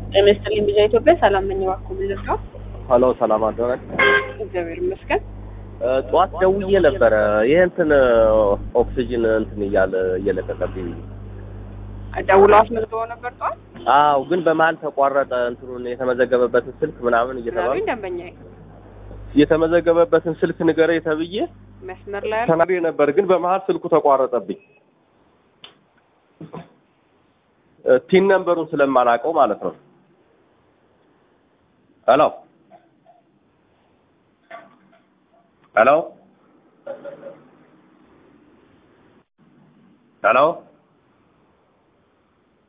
ጤና ይስጥልኝ ቢዛ ኢትዮጵያ ሰላም ነኝ። እባክዎ ምን ልርዳው? ሀሎ ሰላም አደረግ እግዚአብሔር ይመስገን። ጠዋት ደውዬ ነበረ። ይህ እንትን ኦክሲጅን እንትን እያለ እየለቀቀብኝ ደውለው አስመዝግበው ነበር ጠዋት? አው ግን በመሀል ተቋረጠ። እንትኑን የተመዘገበበትን ስልክ ምናምን እየተባለ ምናምን ደንበኛዬ የተመዘገበበትን ስልክ ንገረኝ ተብዬ መስመር ላይ ያለ ተናግሬ ነበር፣ ግን በመሀል ስልኩ ተቋረጠብኝ። ቲን ነምበሩን ስለማላውቀው ማለት ነው። ሄሎ ሄሎ ሄሎ